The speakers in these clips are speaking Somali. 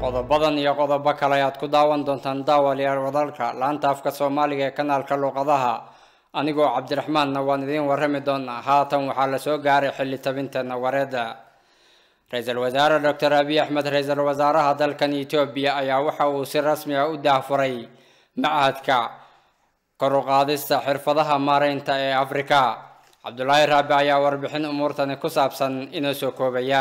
qodobadan iyo qodobo kale ayaad ku daawan doontaan daawalyaal wadalka laanta afka soomaaliga ee kanaalka luuqadaha anigoo cabdiraxmaanna waan idiin warrami doonaa haatan waxaa la soo gaaray xilli tabinteena wareedda ra-iisul wasaare doctor abiy axmed ra-iisul wasaaraha dalkan etoobiya ayaa waxa uu si rasmi ah u daahfuray machadka kor u qaadista xirfadaha maaraynta ee afrika cabdulaahi raabi ayaa warbixin umuurtani ku saabsan inoo soo koobaya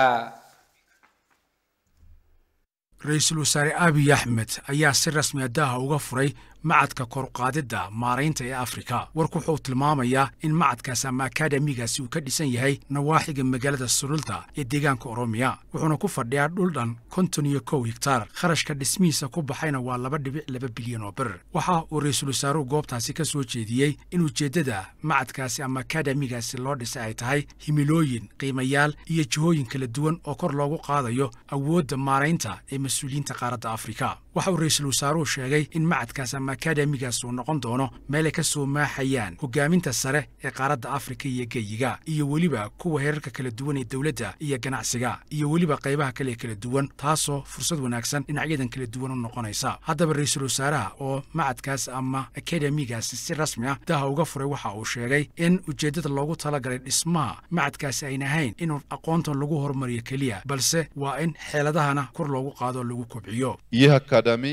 ra-iisul wasaare abiy axmed ayaa si rasmi a daaha uga furay macadka koruqaadidda maaraynta ee afrika warku wuxuu tilmaamayaa in macadkaas ama akademigaasi uu ka dhisan yahay nawaaxiga magaalada sululta ee deegaanka oromiya wuxuuna ku fadhiyaa dhul dhan konton iyo kow higtaar kharashka dhismihiisa ku baxayna waa laba dhibic laba bilyan oo bir waxa uu ra-iisul wasaaruhu goobtaasi ka soo jeediyey in ujeeddada macadkaasi ama akademigaasi loo dhisay ay tahay himilooyin qiimayaal iyo jihooyin kala duwan oo kor loogu qaadayo awoodda maaraynta ee mas-uuliyiinta qaaradda afrika waxa uu ra-iisul wasaaruhu sheegay in macadkaas ama akademigaas uu noqon doono meel ay ka soo maaxayaan hogaaminta sare ee qaaradda afrika iyo geyiga iyo weliba kuwa heerarka kala duwan ee dowladda iyo ganacsiga iyo weliba qaybaha kale ee kala duwan taasoo fursad wanaagsan dhinacyadan kala duwan u noqonaysa haddaba ra-iisul wasaaraha oo macadkaas ama akademigaasi si rasmi ah daha uga furay waxa uu sheegay in ujeeddada loogu talagalay dhismaha macadkaasi ayna ahayn in aqoontan lagu horumariyo keliya balse waa in xeeladahana kor loogu qaado oo lagu kobciyo ይህ አካዳሚ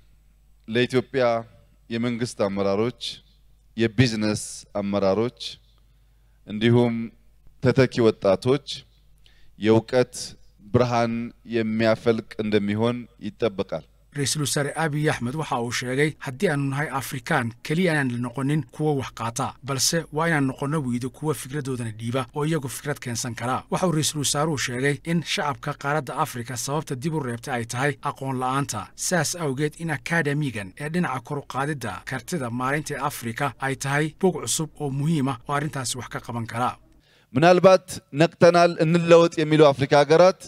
ለኢትዮጵያ የመንግስት አመራሮች፣ የቢዝነስ አመራሮች እንዲሁም ተተኪ ወጣቶች የእውቀት ብርሃን የሚያፈልቅ እንደሚሆን ይጠበቃል። ra-iisul wasaare abiy axmed waxa uu sheegay haddii aanu nahay afrikaan keliya inaan la noqonin kuwa wax qaata balse waa inaan noqonno weydo kuwa fikradoodana dhiiba oo iyagu fikrad keensan kara waxa uu ra-iisul wasaaruhu sheegay in shacabka qaaradda afrika sababta dib u reebtay ay tahay aqoon la'aanta saas awgeed in akademigan ee dhinaca koruqaadidda kartida maalinta ee afrika ay tahay bog cusub oo muhiima oo arrintaasi wax ka qaban kara ምናልባት ነቅተናል እንለወጥ የሚሉ አፍሪካ ሀገራት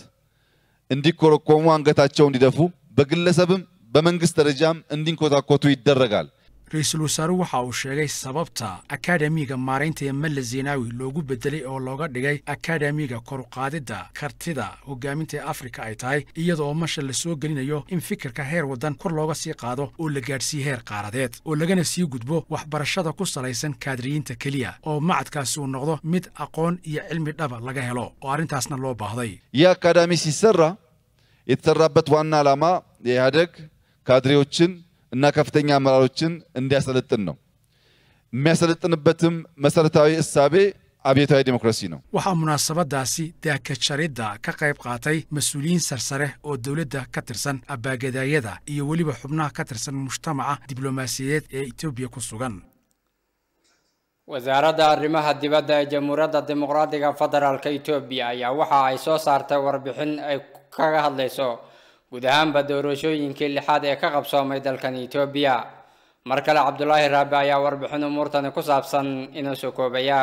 እንዲኮረኮሙ አንገታቸው እንዲደፉ በግለሰብም በመንግስት ደረጃም እንዲንኮታኮቱ ይደረጋል። ra-iisul wasaaruhu waxa uu sheegay sababta akademiga maaraynta ee melle zenawi loogu bedelay oo looga dhigay akademiga koruqaadidda kartida hogaaminta ee afrika ay tahay iyada oo masha la soo gelinayo in fikirka heer waddan kor looga sii qaado oo la gaadhsiiye heer qaaradeed oo lagana sii gudbo waxbarashada ku salaysan kaadiriyiinta keliya oo macadkaasi uu noqdo mid aqoon iyo cilmi dhaba laga helo oo arrintaasna loo baahday ይህ አካዳሚ ሲሰራ የተሰራበት ዋና ዓላማ የኢህአደግ ካድሬዎችን እና ከፍተኛ አመራሮችን እንዲያሰለጥን ነው። የሚያሰለጥንበትም መሰረታዊ እሳቤ አብዮታዊ ዲሞክራሲ ነው። waxaa munaasabadaasi daakajaridda ka qayb qaatay mas-uuliyiin sarsare oo dowladda ka tirsan abaagadaayada iyo weliba xubnaha ka tirsan mujtamaca diblomaasiyadeed ee etoobiya ku sugan wasaaradda arrimaha dibadda ee jamhuuriyadda dimuqraadiga federaalka etoobiya ayaa waxa ay soo saartay warbixin ay kaga hadlayso guud ahaanba doorashooyinkii lixaad ee ka qabsoomay dalkan etoobiya mar kale cabdulaahi raabi ayaa warbixin umuurtani ku saabsan inoo soo koobaya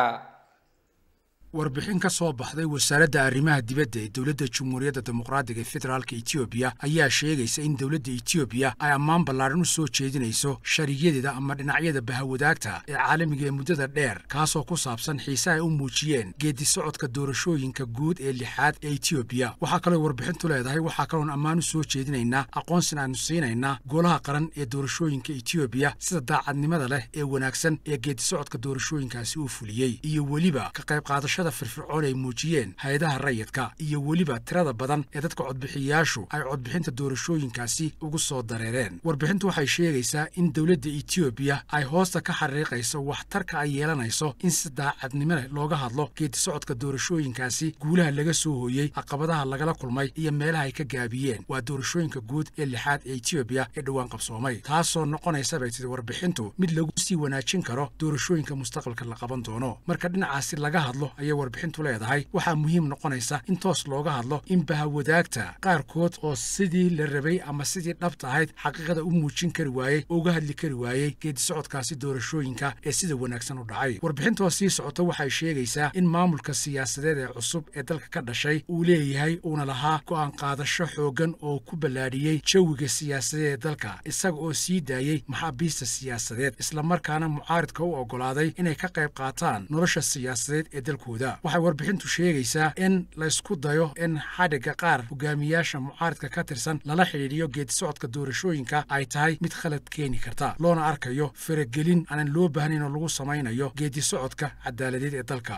warbixin ka soo baxday wasaaradda arrimaha dibadda ee dowladda jamhuuriyadda dimuqraadiga ee federaalka etoobiya ayaa sheegaysa in dowladda etoobiya ay ammaan ballaaran u soo jeedinayso sharigyadeeda ama dhinacyada bahawadaagta ee caalamiga ee muddada dheer kaasoo ku saabsan xiise ay u muujiyeen geedi socodka doorashooyinka guud ee lixaad ee etoobiya waxaa kaloo warbixintu leedahay waxaa kaloon ammaan u soo jeedinaynaa aqoonsin aanu siinaynaa golaha qaran ee doorashooyinka etoobiya sida daacadnimada leh ee wanaagsan ee geedi socodka doorashooyinkaasi uu fuliyey iyo weliba ka qayb qaadashada firfircoon ay muujiyeen hay-adaha rayidka iyo weliba tirada badan ee dadka codbixiyayaashu ay codbixinta doorashooyinkaasi ugu soo dareereen warbixintu waxay sheegaysaa in dowladda etoobiya ay hoosta ka xariiqayso waxtarka ay yeelanayso in si daacadnimo leh looga hadlo geedi socodka doorashooyinkaasi guulaha laga soo hooyey caqabadaha lagala kulmay iyo meelaha ay ka gaabiyeen waa doorashooyinka guud ee lixaad ee etoobiya ee dhowaan qabsoomay taasoo noqonaysa bay tidi warbixintu mid lagu sii wanaajin karo doorashooyinka mustaqbalka la qaban doono marka dhinacaasi laga hadlo ayay warbixintu leedahay waxaa muhiim noqonaysa in toos looga hadlo in bahawadaagta qaarkood oo sidii la rabay ama sidii dhabta ahayd xaqiiqada u muujin kari waayey oo uga hadli kari waayey geedi socodkaasi doorashooyinka ee sida wanaagsan u dhacay warbixintoo sii socota waxay sheegaysaa in maamulka siyaasadeed ee cusub ee dalka ka dhashay uu leeyahay uuna lahaa go'aan qaadasho xooggan oo ku ballaadhiyey jawiga siyaasadeed ee dalka isaga oo sii daayey maxaabiista siyaasadeed islamarkaana mucaaridka u oggolaaday inay ka qayb qaataan nolosha siyaasadeed ee dalkooda mowqifkooda waxay warbixintu sheegaysaa in laysku dayo in xadhigga qaar hogaamiyaasha mucaaridka ka tirsan lala xidhiidhiyo geedisocodka doorashooyinka ay tahay mid khalad keeni karta loona arkayo faragelin aanan loo baahnayn oo lagu samaynayo geedisocodka cadaaladeed ee dalka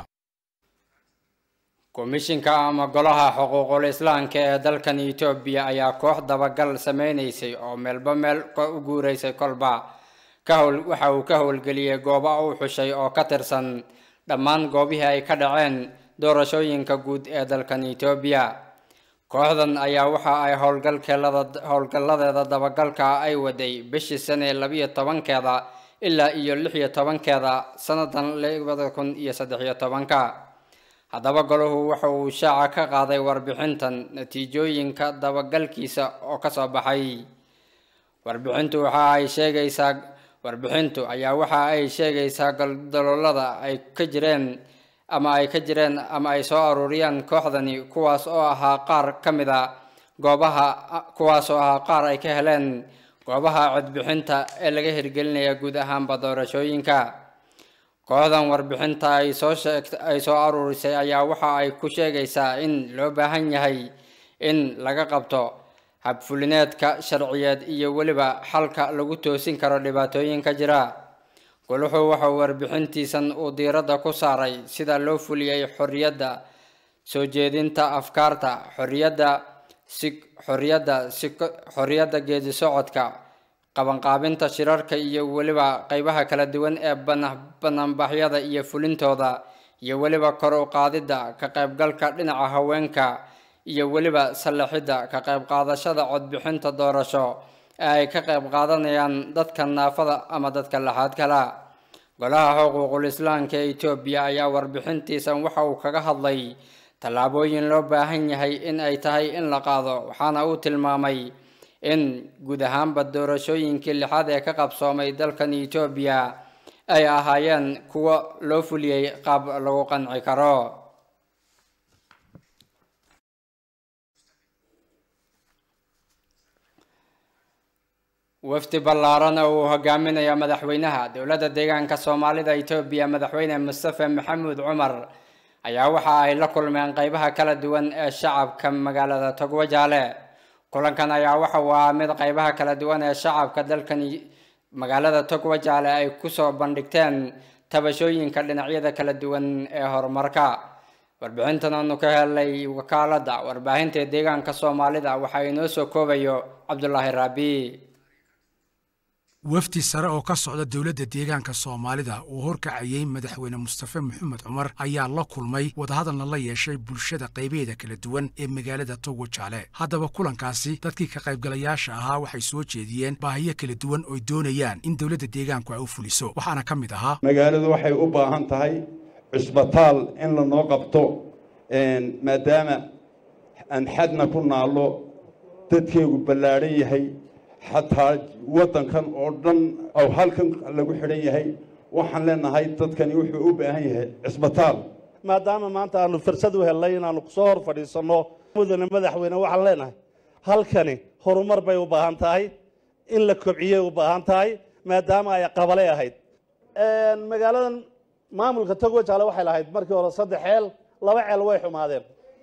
komishinka ama golaha xuquuqul islaamka ee dalkan etoobiya ayaa koox dabagal sameynaysay oo meelba meel u guuraysay kolba kahowl waxa uu ka howlgeliyey goobo uu xushay oo ka tirsan dhammaan goobihii ay ka dhaceen doorashooyinka guud ee dalkan etoobiya kooxdan ayaa waxa ay howlgalkeelada howlgalladeeda dabagalka ay waday bishii sane labiyo tobankeeda ilaa iyo lix iyo tobankeeda sannadan labada kun iyo saddex iyo tobanka haddaba golahu waxa uu shaaca ka qaaday warbixintan natiijooyinka dabagalkiisa oo kasoo baxay warbixintu waxa ay sheegaysaa warbixintu ayaa waxa ay sheegaysaa goldaloolada ay ka jireen ama ay ka jireen ama ay soo aruuriyaan kooxdani kuwaas oo ahaa qaar ka mid a goobaha kuwaas oo ahaa qaar ay ka heleen goobaha codbixinta ee laga hirgelinaya guud ahaanba doorashooyinka kooxdan warbixinta ay soo sheegt ay soo aruurisay ayaa waxa ay ku sheegaysaa in loo baahan yahay in laga qabto habfulineedka sharciyeed iyo weliba xalka lagu toosin karo dhibaatooyinka jira goluxu waxa uu warbixintiisan uu diiradda ku saaray sida loo fuliyey xorriyadda soo jeedinta afkaarta xorriyadda si xorriyadda si xorriyadda geedi socodka qabanqaabinta shirarka iyo weliba qeybaha kala duwan ee banaanbaxyada iyo fulintooda iyo weliba kor u qaadidda ka qaybgalka dhinaca haweenka iyo weliba sallaxidda ka qayb qaadashada codbixinta doorasho ee ay ka qayb qaadanayaan dadka naafada ama dadka laxaad kala golaha xuquuqul islaamka ee etoobiya ayaa warbixintiisan waxa uu kaga hadlay tallaabooyin loo baahan yahay in ay tahay in la qaado waxaana uu tilmaamay in guud ahaanba doorashooyinkii lixaad ee ka qabsoomay dalkan etoobiya ay ahaayeen kuwo loo fuliyey qaab lagu qanci karo wafdi ballaaran oo uu hogaaminayo madaxweynaha dowladda deegaanka soomaalida etoobiya madaxweyne mustafe maxamuud cumar ayaa waxa ay la kulmeen qeybaha kala duwan ee shacabka magaalada togwajaale kulankan ayaa waxa uu ahaa mid qeybaha kala duwan ee shacabka dalkan magaalada togwajaale ay kusoo bandhigteen tabashooyinka dhinacyada kala duwan ee horumarka warbixintan aanu ka helay wakaaladda warbaahinta deegaanka soomaalida waxaa inoo soo koobayo cabdulaahi raabi wafdi sare oo ka socda dowladda deegaanka soomaalida uu horkacayey madaxweyne mustafe maxamed cumar ayaa la kulmay wadahadalna la yeeshay bulshada qaybeeda kala duwan ee magaalada togwajaale haddaba kulankaasi dadkii ka qaybgalayaasha ahaa waxay soo jeediyeen baahiyo kala duwan ooy doonayaan in dowladda deegaanku ay u fuliso waxaana ka mid ahaa magaaladu waxay u baahan tahay cusbitaal in lanoo qabto maadaama aan xadna ku naallo dadkeegu ballaadhan yahay xataa waddankan oo dhan oo halkan lagu xidhan yahay waxaan leenahay dadkani wuxuu u baahan yahay cisbitaal maadaama maanta aanu fursad u helnay inaanu kusoo hor fadhiisanno mudane madaxweyne waxaan leenahay halkani horumar bay u baahan tahay in la kobciyey u baahan tahay maadaama ay qabale ahayd magaaladan maamulka togwajaale waxay lahayd markii hore saddex ceel laba ceel way xumaadeen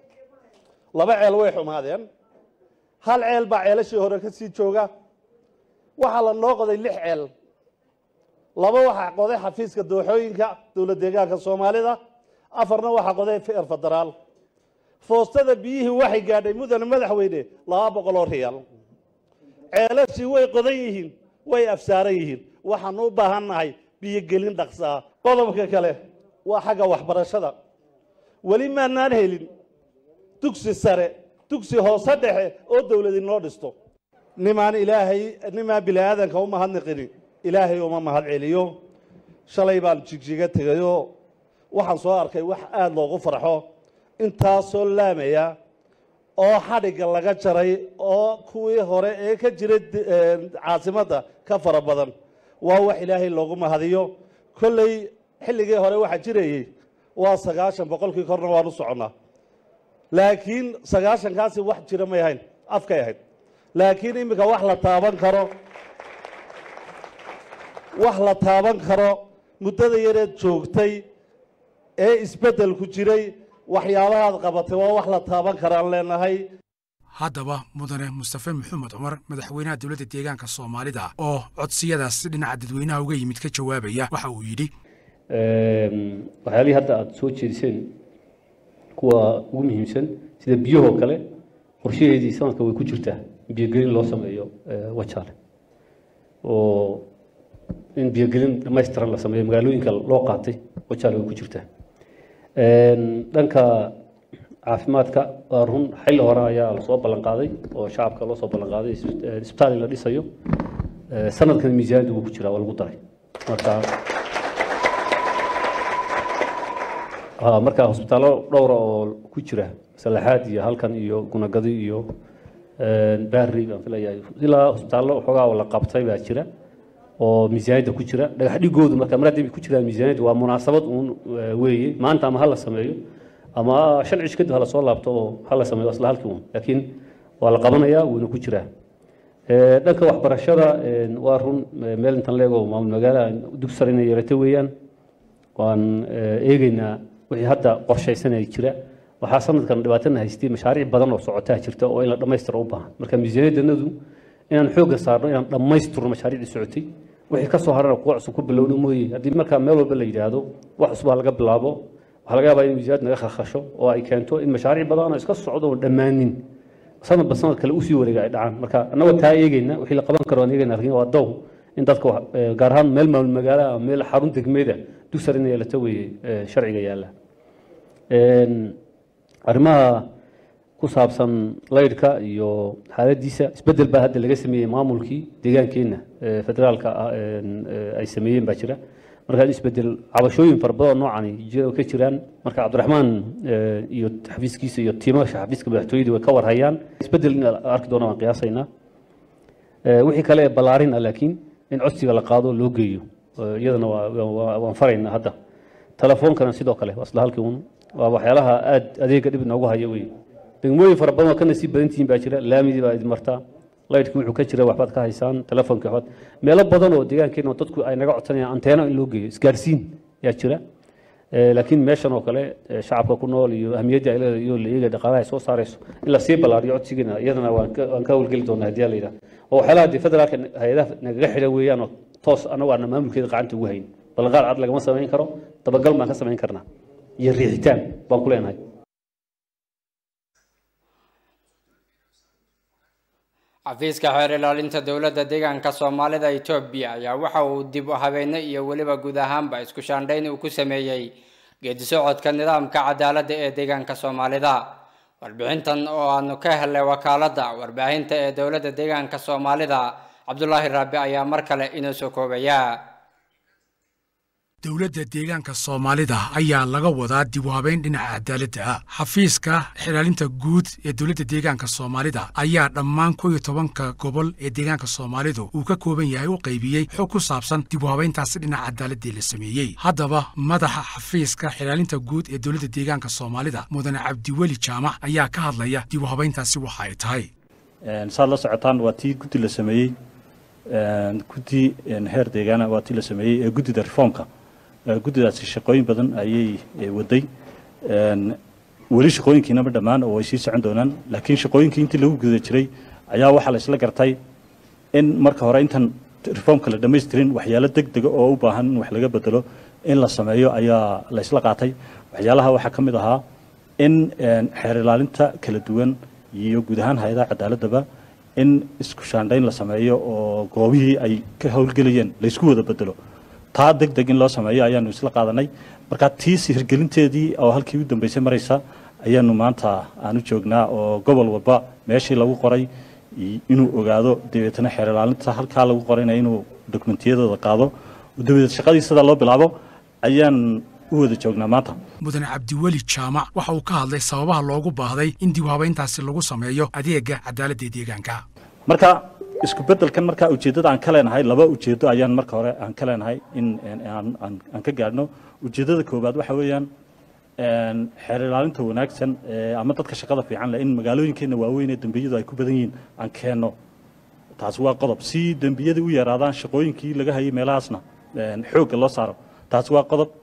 laba ceel way xumaadeen hal ceel baa ceelashii hore ka sii jooga waxaa la noo qoday lix ceel laba waxaa qoday xafiiska dooxooyinka dowlad deegaanka soomaalida afarna waxaa qoday feer federaal foostada biyihii waxay gaadhay mudane madaxweyne laba boqol oo riyaal ceelashii way qodan yihiin way afsaaran yihiin waxaanu u baahan nahay biyogelin dhaqsaa qodobka kale waa xagga waxbarashada weli maanaan helin dugsi sare dugsi hoose dhexe oo dowlad inoo dhisto nimaan ilaahay nimaan bini aadanka u mahadnaqini ilaahay uma mahad celiyo shalay baan jigjiga tegayoo waxaan soo arkay wax aada loogu farxo intaasoo laamaya oo xadhigga laga jaray oo kuwii hore ee ka jiray caasimadda ka fara badan waa wax ilaahay loogu mahadiyo kolley xilligii hore waxaa jirayey waa sagaashan boqolkii korna waan u soconnaa laakiin sagaashankaasi wax jira may ahayn afkay ahayd laakiin iminka wax la taaban karo wax la taaban karo muddada yareed joogtay ee isbeddelku jiray waxyaabahaad qabatay waa wax la taaban karaan leenahay haddaba mudane mustafe maxamed cumar madaxweynaha dowladda deegaanka soomaalida oo codsiyadaas dhinaca dadweynaha uga yimid ka jawaabaya waxa uu yidhi waxyaalihii hadda aada soo jeediseen kuwa ugu muhiimsan sida biyahoo kale qorshaheedii sanadka way ku jirtaa in biyogelin loo sameeyo wajaale oo in biyogelin dhamaystiran la sameeyo magaalooyinka loo qaatay wajaale way ku jirtaa dhanka caafimaadka waa run xilli hore ayaa lasoo ballan qaaday oo shacabka loo soo ballan qaaday isbitaal in la dhisayo sanadkan miisaaniyadda wuu ku jiraa waa lagu daray marka marka hosbitaallo dhowra oo ku jira salaxaad iyo halkan iyo gunagadi iyo baarri baan filayaa ilaa hosbitaallo waxoogaa la qabtay baa jira oo miisaaniyadda ku jira dhagax dhigoodu marka mar haddii ku jiraan miisaaniyadda waa munaasabad uun weeye maanta ama ha la sameeyo ama shan cish kadib hala soo laabto oo hala sameeyo isla halkii uun laakiin waa la qabanayaa wuuna ku jiraa dhanka waxbarashada waa run meel intan leego maamul magaala dugsi sare inay yeelato weeyaan waan eegeynaa wixii hadda qorshaysanaya jira waxaa sanadkan dhibaatana haystay mashaariic badan oo socotaa jirta oo in la dhammaystiro u baahan marka miisaaniyaddanadu inaan xoogga saarno inaan dhammaystirno mashaariicdii socotay wixii ka soo harana kuwa cusub ku bilowno mooye haddii markaa meel walba la yidhaahdo wax cusub ha laga bilaabo waxaa laga yaabaa in miisaaniyad naga kharkhasho oo ay keento in mashaariic badan oo iska socdo oo dhammaanin sanadba sanad kale usii wareega ay dhacaan marka annagoo taa eegeyna wixii la qaban karo aan eegeyna laakiin waa dow in dadka gaar ahaan meel maamul magaala ama meel xarun degmeeda dugsar in yeelata weeye sharciga yaalla arrimaha ku saabsan laydhka iyo xaaladiisa isbeddel baa hadda laga sameeyey maamulkii deegaankeenna federaalka ay sameeyeen baa jira markaa isbeddel cabashooyin fara badan oo noocani ka jiraan marka cabdiraxmaan iyo xafiiskiisa iyo tiimasha xafiiska madaxtooyada way ka warhayaan isbeddel in arki doona waan qiyaasaynaa wixii kale ee ballaarin ah laakiin in codsiga la qaado loo geeyo iyadana waan faraynaa hadda telefoonkana sidoo kale waa isla halkii un waa waxyaalaha aad adeega dhib inoogu haya wey degmooyin fara badan oo ka nasiib badan tihiin baa jira laamidii baa idin martaa laydhkii wuxuu ka jira waxbaad ka haysaan telefoonkii waxbaad meelo badan oo deegaankeena oo dadku ay naga codsanayaan anteeno in loo geeyo isgaarsiin yaa jira laakiin meeshan oo kale shacabka ku nool iyo ahmiyadda ay leedahay iyo la eegaya dhaqaalaha ay soo saarayso in la sii ballaariyo codsigeena iyadana waan ka waan ka howlgeli doonaa haddii la yidhaha oo waxyaalaha dee federaalka hay-adaha nagaga xidhan weeyaan oo toos anagu aana maamulkeeda gacanta ugu hayn ballanqaad cad lagama samayn karo dabagal baan ka samayn karnaa iyo riixitaan baan ku leenahay xafiiska xeer ilaalinta dowladda deegaanka soomaalida etoobiya ayaa waxa uu dib u habeynay iyo weliba guud ahaanba isku shaandhayn uu ku sameeyey geedi socodka nidaamka cadaaladda ee deegaanka soomaalida warbixintan oo aanu ka helnay wakaaladda warbaahinta ee dowladda deegaanka soomaalida cabdulaahi raabi ayaa mar kale inoo soo koobaya dowladda deegaanka soomaalida ayaa laga wadaa dib u habeyn dhinaca cadaaladda ah xafiiska xilaalinta guud ee dowladda deegaanka soomaalida ayaa dhammaan kow iyo tobanka gobol ee deegaanka soomaalidu uu ka kooban yahay u qaybiyey xog ku saabsan dib u habeyntaasi dhinaca cadaaladii la sameeyey haddaba madaxa xafiiska xilaalinta guud ee dowladda deegaanka soomaalida mudane cabdiweli jaamac ayaa ka hadlaya dib u habeyntaasi waxa ay tahay saad la socotaan waa tii guddi la sameeyey guddi heer deegaana waa tii la sameeyey ee guddida reformka guddidaasi shaqooyin badan ayay waday weli shaqooyinkiinama dhammaan oo way sii socon doonaan laakiin shaqooyinkii intii lagu guda jiray ayaa waxaa la isla gartay in marka hore intan reformka la dhammaystirin waxyaalo deg dega oo u baahan in wax laga bedelo in la sameeyo ayaa la isla qaatay waxyaalaha waxaa ka mid ahaa in xeer ilaalinta kala duwan iyo guud ahaan hay-adaha cadaaladdaba in isku shaandhayn la sameeyo oo goobihii ay ka howlgelayeen la isku wada bedelo taa deg deg in loo sameeyo ayaanu isla qaadanay marka tiisi hirgelinteedii oo halkii u dambeysay maraysa ayaanu maanta aanu joognaa oo gobol walba meeshii lagu qoray inuu ogaado dabeetana xeer ilaalinta halkaa lagu qorayna inuu dokumentiyadooda qaado dabadeed shaqadii sidaa loo bilaabo ayaan u wada joognaa maanta mudane cabdiweli jaamac waxa uu ka hadlay sababaha loogu baahday in dib u habeyntaasi lagu sameeyo adeega cadaaladda deegaanka marka isku beddelkan markaa ujeeddada aan ka leenahay laba ujeeddo ayaan marka hore aan ka leenahay in aan ka gaadhno ujeeddada koowaad waxa weeyaan xeer ilaalinta wanaagsan ama dadka shaqada fiican leh in magaalooyinkeenna waaweyn ee dembiyadu ay ku badan yihiin aan keenno taasi waa qodob si dembiyadii u yaraadaan shaqooyinkii laga hayay meelahaasna xoogga loo saaro taasi waa qodob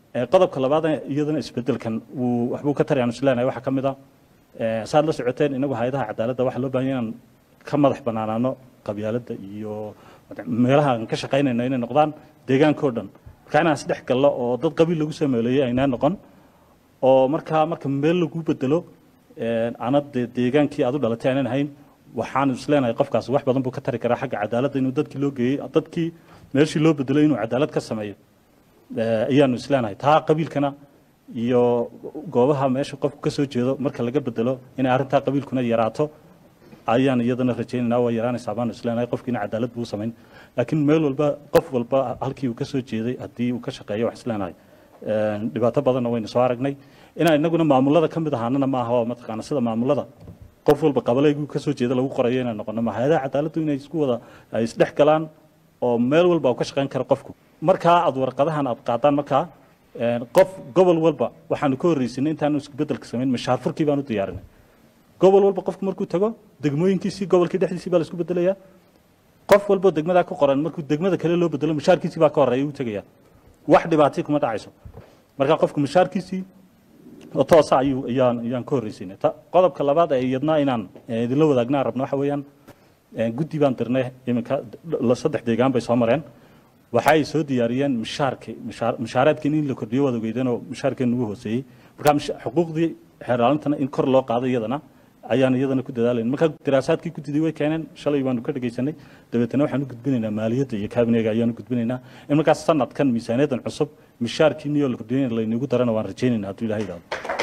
qodobka labaad iyadana isbedelkan wuu waxbuu ka tarayaan isleenahay waxaa ka mid ah saad la socoteen inagu hay-adaha cadaaladda waxaa loo baahan inaan ka madax banaanaano qabyaaladda iyo meelaha aan ka shaqaynayno inay noqdaan deegaankao dhan marka inaan isdhex gallo oo dad qabiil lagu soo meeleeyey aynaa noqon oo markaa marka meel lagu bedelo ana dee deegaankii aad u dhalatay aanan ahayn waxaan isleenahay qofkaas wax badan buu ka tari karaa xagga cadaaladda inuu dadkii loo geeyey dadkii meeshii loo bedelo inuu cadaalad ka sameeyo ayaanu isleenahay taa qabiilkana iyo goobaha meesha qofku ka soo jeedo marka laga bedelo inay arrintaa qabiilkuna yaraato ayaan iyadana rajaynaynaa waa yaraanaysaa baanu isleenahay qofkiina cadaalad buu samayn laakiin meel walba qof walba halkii uu ka soo jeeday haddii uu ka shaqeeyo wax isleenahay dhibaato badanna waynu soo aragnay inaan inaguna maamulada ka mid ahaanana ma aha oo mataqaana sida maamulada qof walba qabalaygu ka soo jeeda lagu qorayo inaan noqono ma hay-adaha cadaaladdu inay isku wada ay isdhex galaan oo meel walba uu ka shaqayn karo qofku markaa aad warqadahan aad qaadaan markaa qof gobol walba waxaanu ka horreysinay intaanu isku bedelka samayn mashaar furkii baanu diyaarinay gobol walba qofku markuu tago degmooyinkiisii gobolkii dhexdiisii baa la isku bedelayaa qof walba degmadaa ka qoran markuu degmada kale loo bedelo mashaarkiisii baa ka horreeya uu tegaya wax dhibaatay kuma dhacayso marka qofku mashaarkiisii oo toosa ayuu ayaan ayaan ka horreysinay qodobka labaad ee iyadna inaan idinla wadaagnaan rabno waxa weeyaan guddi baan dirnay iminka saddex deegaan bay soo mareen waxay soo diyaariyeen mishaarki mishaareedkii in la kordhiyo wada ogeydeen oo mishaarkeenu ugu hooseeyey marka xuquuqdii xeeraalintana in kor loo qaado iyadana ayaan iyadana ku dadaalayn marka daraasaadkii guddidii way keeneen shalay baanu ka dhegaysanay dabeetana waxaan u gudbinaynaa maaliyadda iyo kaabinega ayaan u gudbinaynaa in markaas sanadkan miisaaniyaddan cusub mishaarkiiniyoo la kordhiyo laynagu darana waan rajaynayna hadduu ilahay idhaahdo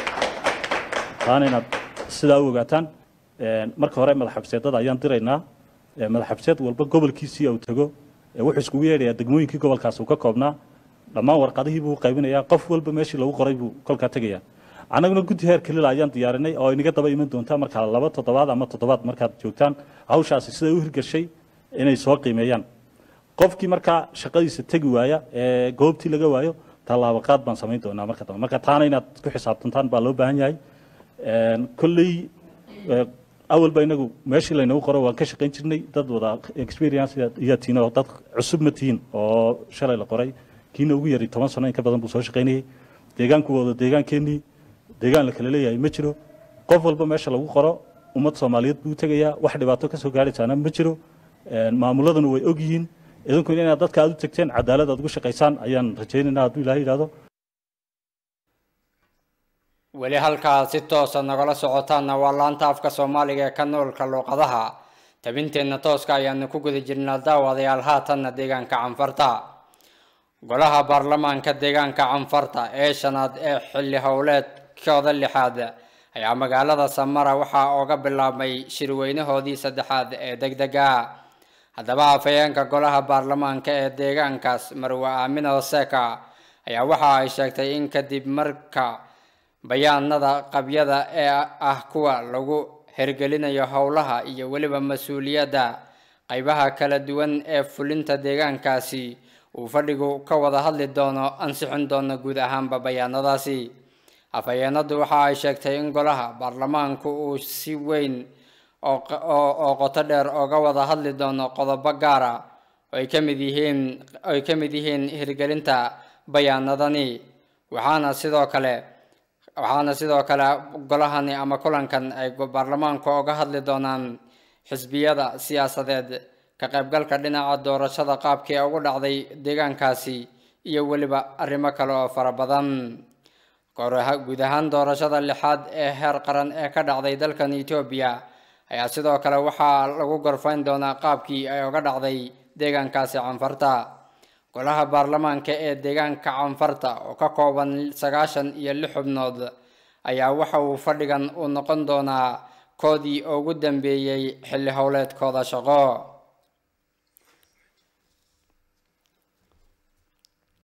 taana inaad sidaa u ogaataan marka hore madaxxabseedada ayaan diraynaa madaxxabseed walba gobolkiisii uu tago wuxuu iskugu yeedhayaa degmooyinkii gobolkaas uu ka koobnaa dhammaan warqadihii buu qaybinayaa qof walba meeshii lagu qoray buu kolkaa tegayaa annaguna guddi heer kalila ayaan diyaarinay oo inaga daba iman doontaa markaa laba toddobaad ama toddobaad markaad joogtaan hawshaasi siday u hirgashay inay soo qiimeeyaan qofkii markaa shaqadiisa tegi waaya ee goobtii laga waayo tallaabaqaad baan samayn doonaa marka dambe marka taana inaad ku xisaabtantaan baa loo baahan yahay kolley awalba inagu meeshii laynagu qoro waan ka shaqayn jirnay dad wada experience iyaa tihiin oo dad cusub ma tihiin oo shalay la qoray kiina ugu yari toban sano in ka badan buu soo shaqaynayay deegaanku wada deegaankeenii deegaan la kala leeyahay ma jiro qof walba meesha lagu qoro ummad soomaaliyeed buu tegayaa wax dhibaato ka soo gaadhaysaana ma jiro maamuladuna way og yihiin idinku inaad dadka aad u tegteen cadaalad aad ugu shaqaysaan ayaan rajaynaynaa hadduu ilaahay yidhaahdo weli halkaa si toosa nagala socotaanna waa laanta afka soomaaliga ee ka noolka luuqadaha tabinteenna tooska ayaanu ku guda jirnaa daawadayaal haatanna deegaanka canfarta golaha baarlamaanka deegaanka canfarta ee shanaad ee xilli howleedkooda lixaad ayaa magaalada samara waxaa ooga bilaabmay shirweynahoodii saddexaad ee degdega haddaba afhayeenka golaha baarlamaanka ee deegaankaas marwe aamina hoseka ayaa waxa ay sheegtay in kadib marka bayaanada qabyada ee ah kuwa lagu hergelinayo howlaha iyo weliba mas-uuliyadda qaybaha kala duwan ee fulinta deegaankaasi uu fadhigu ka wada hadli doono ansixin doono guud ahaanba bayaanadaasi afhayeenadu waxa ay sheegtay in golaha baarlamaanku uu si weyn oo qoto dheer oga wada hadli doono qodobo gaara ay ka mid yihiin ay ka mid yihiin hirgelinta bayaanadani waxaana sidoo kale waxaana sidoo kale golahani ama kulankan ay baarlamaanku oga hadli doonaan xisbiyada siyaasadeed ka qaybgalka dhinaca doorashada qaabkii ugu dhacday deegaankaasi iyo weliba arrimo kale oo fara badan guud ahaan doorashada lixaad ee heer qaran ee ka dhacday dalkan etoobiya ayaa sidoo kale waxaa lagu gorfayn doonaa qaabkii ay uga dhacday deegaankaasi canfarta golaha baarlamaanka ee deegaanka canfarta oo ka kooban sagaashan iyo lix xubnood ayaa waxa uu fadhigan u noqon doonaa koodii ugu dambeeyey xilli howleedkooda shaqo